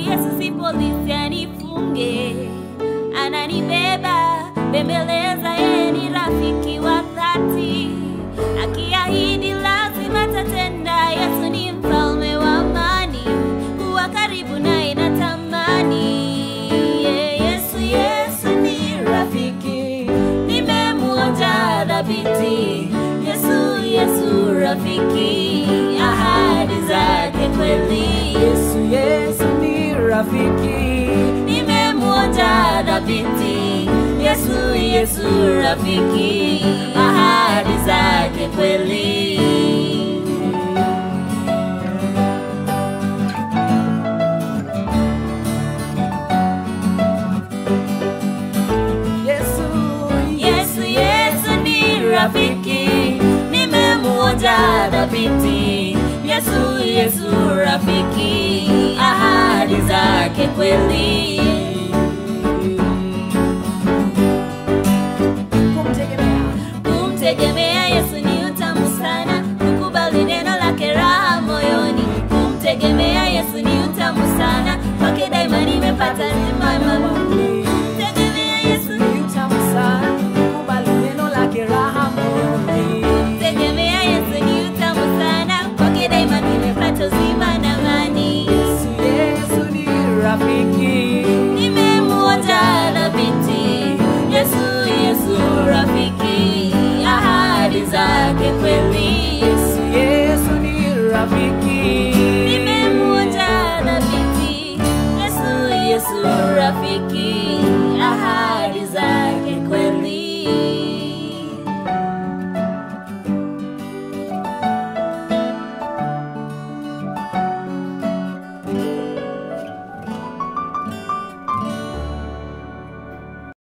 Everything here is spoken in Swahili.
Yesu si polisi anifunge, ananibeba bembeleza, yeye ni rafiki wa dhati, akiahidi lazima tatenda. Yesu ni mfalme wa amani, kuwa karibu naye natamani. Yeah, Yesu, Yesu ni rafiki, nimemwonja dhabiti. Yesu, Yesu rafiki, ahadi zake kweli. Yesu, Yesu ni rafiki. nimemwonja dhabiti. Yesu, Yesu rafiki, ahadi zake kweli. Yesu, Yesu, Yesu ni rafiki, nimemwonja dhabiti. Yesu, Yesu rafiki, ahadi zake kweli. kumtegemea Kumtegemea Yesu ni utamu sana, kukubali neno lake raha moyoni. Kumtegemea Yesu